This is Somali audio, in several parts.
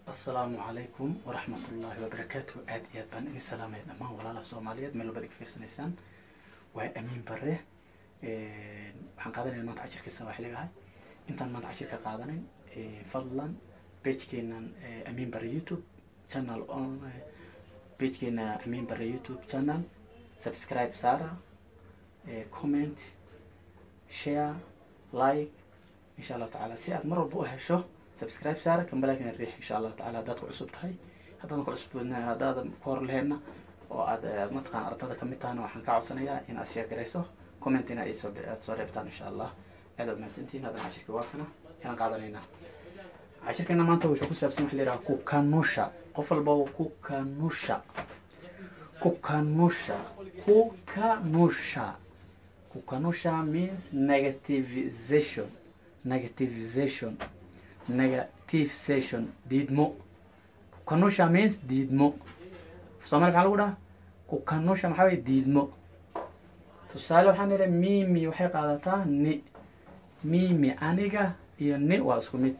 asalaamu calaykum waraxmat ullaahi wabarakaatu aada iyo aad baan idin salaamaya dhammaan walaalaha soomaaliyeed meel walbad iga fiirsanaysaan waa amiin bare waxaan qaadanayna maanta cashirkii sawaaxiligahay intaan maanta cashirka qaadanin fadlan pagekeenan amiin bare youtube channel on pagekeena amiin bare youtube channel subscribe saara comment share like insha allahu tacaala si aad mar walba u hesho subscribe saara kambalakina riix insha allahu tacala haddaad ku cusub tahay haddaadan ku cusub haddaadan ku hor leheenna oo aad mataqaan ardada kamid tahana waxaan ka codsanayaa in aad sheer garayso commentina ay soo aad soo reebtaan insha allah aad aad mahadsantihin haddana cashirka waa kana inaan qaadanaynaa cashirkeena maanta wuxuu ku saabsan waxa la yidhaha kukanusha qof walba kukanusha kukanusha kukanusha kukanusha means negativization negativization negativization diidmo kukanusha means diidmo soomali maxaa lagu dhaha kukanusha maxaa weye diidmo tusaale waxaan idhi mimi waxay qaadataa ni mimi aniga iyo ni waa isku mid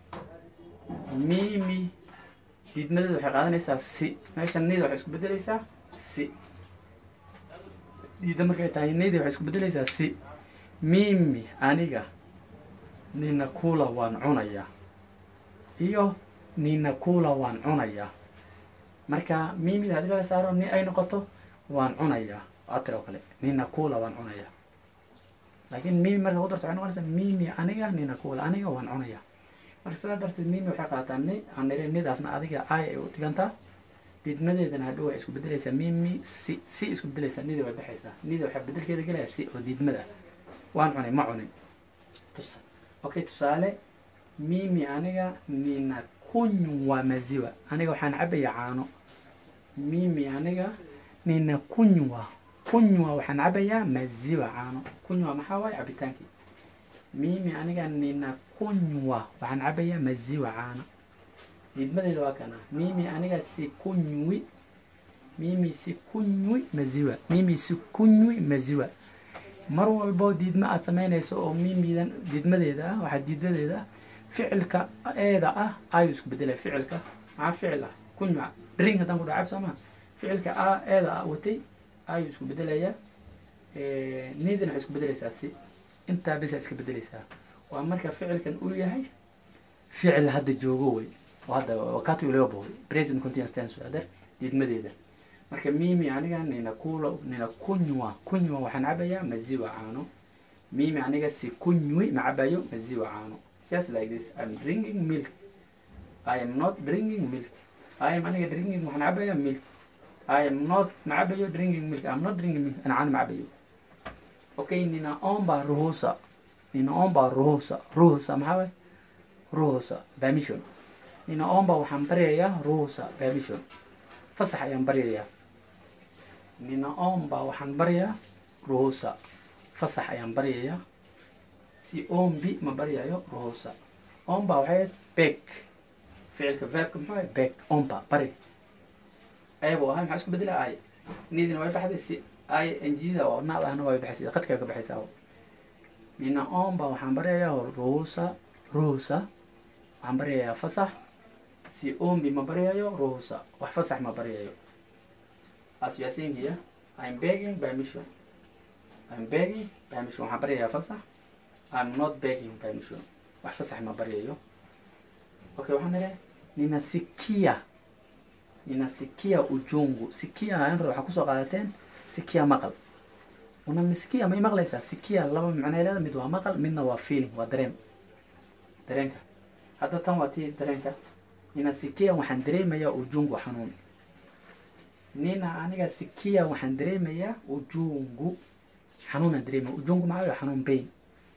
mimi diidmadeeda waxay qaadanaysaa si meesha nida waxay isku bedeleysaa si diidda markay tahay nidi waxay isku bedeleysaa si mimi aniga nina kula waan cunayaa iyo nina kula waan cunayaa marka mimida haddii laga saaro ni ay noqoto waan cunayaa waa tiro kale nina kula waan cunayaa laakiin mimi marka ku darto waxay noqonaysaa mimi aniga nina kula aniga waan cunayaa marka sidaa darteed mimi waxay qaataa ni aan niri nidaasna adiga ay ay u dhigantaa diidmadeedana hadhow waxay isku bedeleysaa mimi si si isku bedeleysaa nida way baxaysaa nida waxaa bedelkeeda gelaya si oo diidmada waan cunay ma cunin tusa okay tusaale mimi aniga nina kunywa maziwa aniga waxaan cabaya caano mimi aniga nina kunywa kunywa waxaan cabayaa maziwa caano kunywa maxaa waaye cabitaankii mimi aniga nina kunywa waxaan cabayaa maziwa caano diidmadeeda waa kana mimi aniga si kunywi mimi si kunywi maziwa mimi si kunywi maziwa mar walbo diidma aad samaynayso oo mimidan diidmadeeda ah waxaa diidadeeda ficilka eeda ah ayuu isku bedelaya ficilka maxaa ficil ah kunywa ring haddaan ku dhaca cab soomaa ficilka a eeda ah watay ayuu isku bedelaya nidina waxay isku bedeleysaa si intaa bisa iska bedeleysaa waa marka ficilkan uu yahay ficil hadda joogo wey oo hadda wakati uliobo present continuous tense ader diidmadeeda marka mimi aniga nina kula nina kunywa kunywa waxaan cabayaa maziwa caano mimi aniga si kunywi ma cabayo maziwa caano just like this I'm drinking milk I am not drinking milk I am aniga drinking waxaan cabayaa milk I am not ma cabayo drinking milk I'm not drinking milk ana caano ma cabayo okay ninaomba ruhusa ninaomba ruhusa ruhusa maxaa waye ruhusa permission ninaomba waxaan baryayaa ruhusa permission fasax ayaan baryayaa ninaomba waxaan baryaa ruhusa fasax ayaan baryayaa si ombi ma baryayo ruhusa omba waxay beg ficilka verbka muxuu ahay beg omba bari ayabuu ahay maxaa isku bedela ay nidina way baxday si ay njida oo naad ahna way baxaysa qadkaa ka baxaysaa ninaomba waxaan baryayaa ruhusa ruhusa waxaan baryayaa fasax si ombi ma baryayo ruhusa wax fasax ma baryayo as you are saying here I'm begging permission I'm begging permission waxaan baryayaa fasax I'm not begging permission wax fasax ma baryayo okay waxaan nidhi ninasikia ninasikia ujungu sikia anra waxaa kusoo qaadateen sikia maqal unamisikia may maqlaysaa sikia laba macnay leeda mid waa maqal midna waa feeling waa dareen dareenka hadda tan waa tii dareenka ninasikia waxaan dareemayaa ujungu xanuun nina aniga sikia waxaan dareemayaa ujungu xanuunaan dareemaya ujungu maxaa waye xanuun bayn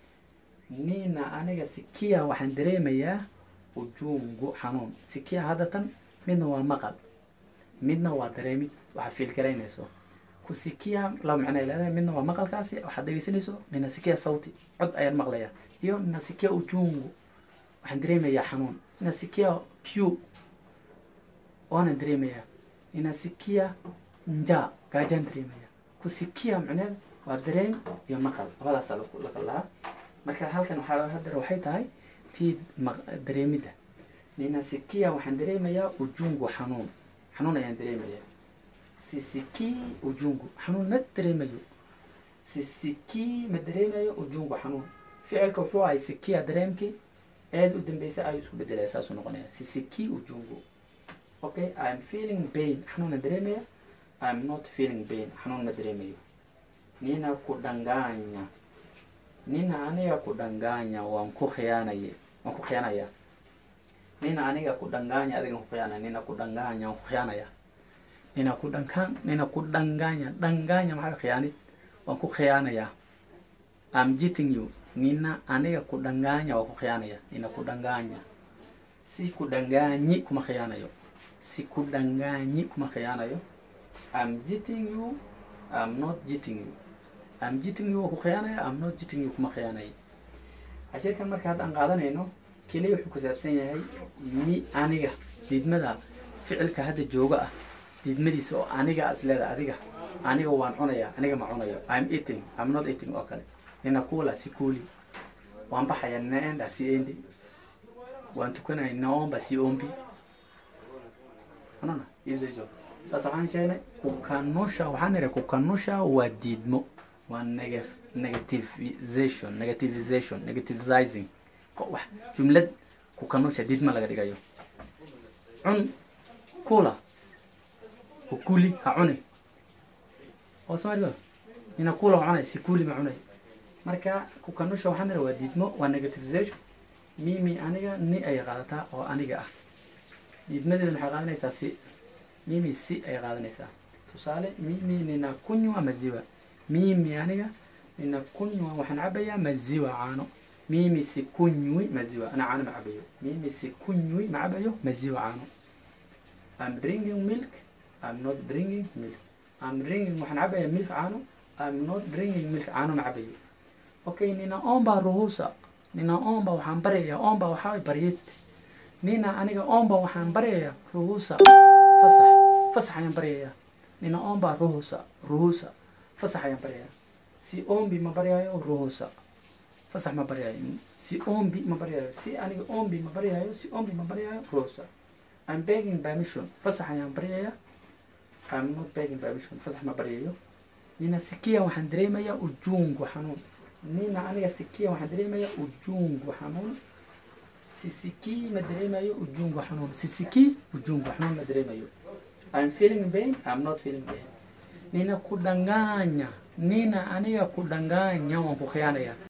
nina aniga sikia waxaan dareemayaa ujungu xanuun sikia hadda tan midna waa maqal midna waa dareemid waxaa fiil garaynayso ku sikia laba macno ay leedahay midna waa maqalkaasi waxaad dhegeysanayso nina sikia sauti cod ayaan maqlayaa iyo nina sikia ujungu waxaan dareemayaa xanuun nina sikia q waanan dareemayaa ninasikia nja gaajaan dareemaya kusikia macneed waa dareem iyo maqal labadaasa la kala lahaa marka halkan waxaa hadar waxay tahay tii dareemidda ninasikia waxaan dareemayaa ujungu xanuun xanuun ayaan dareemayaa sisikii ujungu xanuun ma dareemayo sisikii ma dareemayo ujungu xanuun ficilka wuxuu ahay sikia dareemkii eed u dambeysa ayuu isku bedelaya saasuu noqonaya sisikii ujungu okay i'm feeling pain xanuun ma dareemaya i'm not feeling pain xanuun ma dareemayo nina kudanganya nina aniga kudanganya waan ku khiyaanaye waan ku khiyaanaya nina aniga kudanganya adigan ku khiyaanaya nina kudanganya waan ku khiyaanaya nina kudankan nina kudanganya danganya maxaa khiyaanid waan ku khiyaanaya I'm cheating you nina aniga kudanganya waan ku khiyaanaya nina kudanganya si kudanganyi kuma khiyaanayo si kudanganyi kuma khiyaanayo I'm cheating you I'm not cheating you I'm cheating you waan ku khiyaanaya I'm not cheating you kuma khiyaanayo cashirkan marka hadda aan qaadanayno keliya wuxuu ku saabsan yahay mi aniga diidmada ficilka hadda jooga ah diidmadiisa oo aniga isleeda adiga aniga waan cunaya aniga ma cunayo I'm eating I'm not eating oo kale nina kula si kuli waan baxaya naenda si endi waan tukanaya naomba si ombi unaona hizo hizo sasa waxaan sheegnay kukanusha waxaan nidhi kukanusha waa diidmo waa nega negativization negativization negativizing wax jumlad kukanusha diidmo laga dhigayo cun kula ukuli ha cuni oo soomaliga nina kula ha cunay si kuli ma cunay marka kukanusha waxaan nidhi waa diidmo waa negativization mimi aniga ni ay qaadataa oo aniga ah diidmadeeda maxay qaadanaysaa si mimi si ay qaadanaysaa tusaale mimi nina kunywa maziwa mimi aniga nina kunywa waxaan cabayaa maziwa caano mimi si kunywi maziwa ana caano ma cabayo mimi si kunywi ma cabayo maziwa caano I'm drinking milk I'm not drinking milk I'm drinking waxaan cabayaa milk caano I'm not drinking milk caano ma cabayo okay nina omba ruhusa nina omba waxaan baryayaa omba waxaa way baryid nina aniga omba waxaan baryayaa ruhusa fasax fasax ayaan baryayaa nina omba ruhusa ruhusa fasax ayaan baryayaa si ombi ma baryayo ruhusa fasax ma baryayo si ombi ma baryayo si aniga ombi ma baryayo si ombi ma baryayo ruhusa I'm begging permission fasax ayaan baryayaa I'm not begging permission fasax ma baryayo nina sikia waxaan dareemayaa ujungu xanuun nina aniga sikia waxaan dareemayaa ujungu xanuun sisikii ma dareemayo ujungu xanuun sisikii ujungu xanuun ma dareemayo I'm feeling pain I'm not feeling pain nina kudanganya nina aniga kudanganya waan ku khiyaanaya